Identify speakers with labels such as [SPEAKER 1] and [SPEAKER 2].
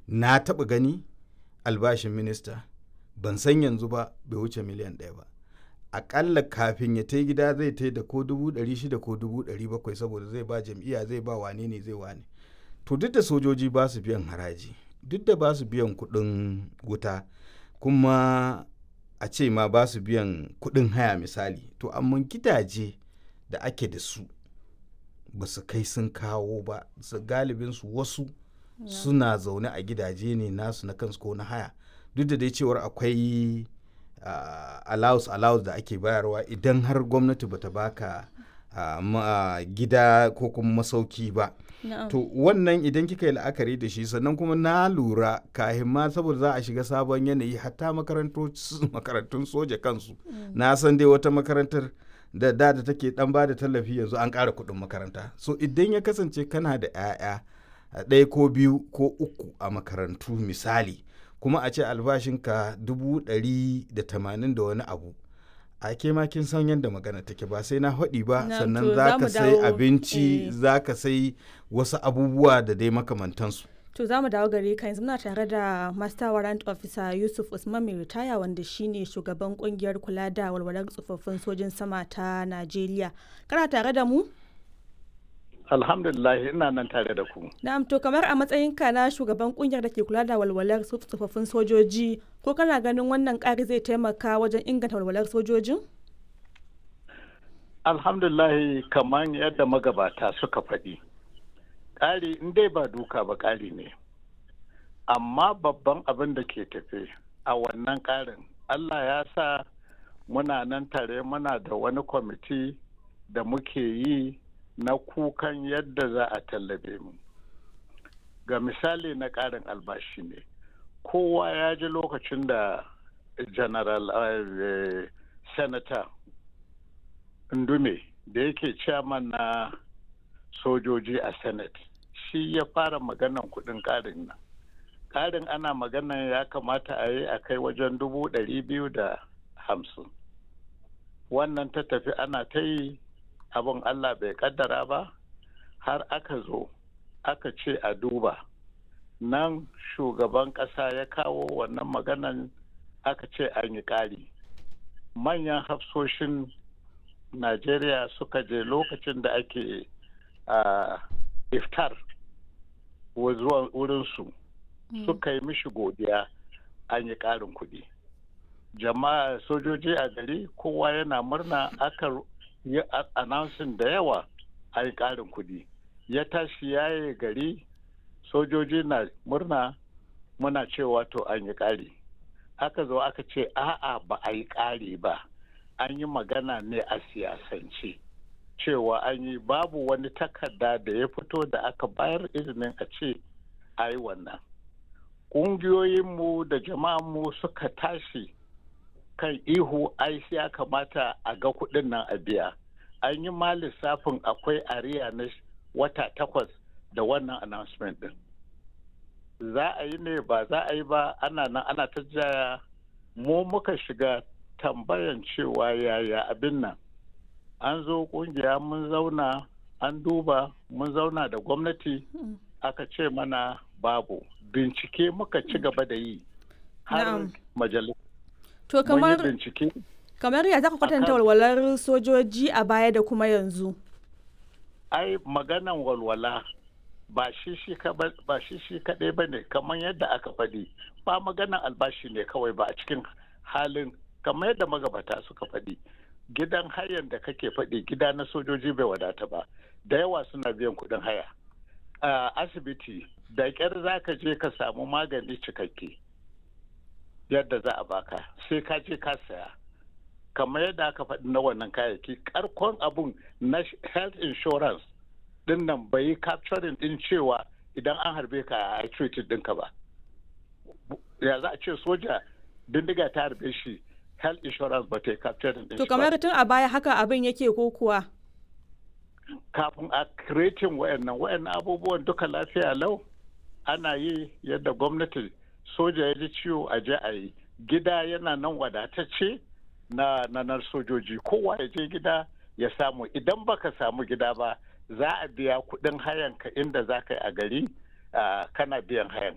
[SPEAKER 1] na taɓa gani albashin minista ban san yanzu ba bai wuce miliyan ɗaya ba aƙalla kafin ya ta gida zai ta da ko dubu ɗari shida ko dubu ɗari bakwai saboda zai ba jam'iyya zai ba wane ne zai wane to duk da sojoji ba su biyan haraji duk da ba su biyan kuɗin wuta kuma a ce ma ba su biyan kuɗin haya misali to amma gidaje da ake da su ba su kai sun kawo ba su galibin su wasu suna zaune a gidaje ne nasu na kansu ko na haya duk da dai cewar akwai uh, allowance allowance da ake bayarwa idan har gwamnati bata baka uh, ma, gida ko kuma masauki ba to wannan idan kika yi la'akari da shi sannan kuma na lura kahin ma saboda za a shiga sabon yanayi hatta makarantun soja kansu na san dai wata makarantar da da da take dan ba da tallafi yanzu an ƙara kuɗin makaranta so idan ya kasance kana da 'ya'ya ɗaya ko biyu ko uku a makarantu misali kuma a ce albashinka dubu ɗari da tamanin da wani abu a ke ma kin san yadda magana take ba sai na haɗi ba sannan za ka sai abinci za ka sai wasu abubuwa da dai makamantansu
[SPEAKER 2] to za mu dawo gare ka yanzu muna tare da master warrant officer yusuf usman mai ritaya wanda shine shugaban kungiyar kula da walwalar tsofaffin sojin sama ta najeriya kana tare da mu
[SPEAKER 3] alhamdulillah ina nan tare da ku
[SPEAKER 2] na'am to kamar a matsayinka na shugaban kungiyar da ke kula da walwalar tsofaffin sojoji ko kana ganin wannan ƙari zai taimaka wajen inganta walwalar sojojin
[SPEAKER 3] alhamdulillah kamar yadda magabata suka faɗi ƙari in dai ba duka ba ƙari ne amma babban abin da ke tafe a wannan ƙarin allah ya sa muna nan tare muna da wani kwamiti da muke yi na kukan yadda za a tallabe mu ga misali na ƙarin albashi ne kowa ya ji lokacin da general uh, senator ndume da yake chairman na sojoji a senate shi ya fara maganan kudin ƙarin nan ƙarin ana maganan ya kamata a yi a kai wajen dubu ɗari biyu da hamsin wannan ta tafi ana ta yi abin Allah bai kaddara ba har aka zo aka ce a duba nan shugaban ƙasa ya kawo wannan maganan aka ce an yi ƙari manyan hafsoshin najeriya suka je lokacin da ake uh, iftar zuwa wurinsu mm. suka yi mishi godiya an yi ƙarin kuɗi jama'a sojoji a gari kowa yana murna aka yi announcing da yawa a yi ƙarin kuɗi ya tashi yaye gari sojoji na murna muna cewa to an yi ƙari aka zo aka ce a'a ba a yi ƙari ba an yi magana ne a siyasance cewa an yi babu wani takarda da ya fito da aka bayar izinin a ce a yi wannan ƙungiyoyinmu da jama'anmu suka tashi kan ihu ai ya kamata a ga kuɗin nan a biya an yi ma lissafin akwai ariya na wata takwas da wannan announcement din za a yi ne ba za a yi ba ana nan ana ta jaya mu muka shiga tambayan cewa yaya abin nan an zo kungiya mun zauna an duba mun zauna da gwamnati aka ce mana babu bincike muka ci gaba da yi har majalis
[SPEAKER 2] to kamar kamar ya zaka kwatanta walwalar sojoji a baya da kuma yanzu
[SPEAKER 3] ai maganan walwala ba shi shi kaɗai ba ne kamar yadda aka faɗi ba maganan albashi ne kawai ba a cikin halin kamar yadda magabata suka faɗi gidan hayan da kake faɗi gida na sojoji bai wadata ba da yawa suna biyan kuɗin haya a asibiti da ƙyar za ka je ka samu magani cikakke yadda za a baka sai ka je ka saya kamar yadda aka faɗi na wannan kayayyaki karkon abun na health insurance din nan bai yi capturing din cewa idan an harbe ka a treated ɗinka ba ya za a ce soja bindiga ta harbe shi health insurance ba ta yi capturing din
[SPEAKER 2] to kamar tun a baya haka abin yake ko kuwa
[SPEAKER 3] kafin a creating wayannan wayannan abubuwan duka lafiya lau ana yi yadda gwamnati soja ya ji ciwo a je a yi gida yana nan wadatacce na nanar sojoji kowa ya je gida ya samu idan baka samu gida ba za a biya kudin hayan ka inda za ka yi a gari kana biyan hayan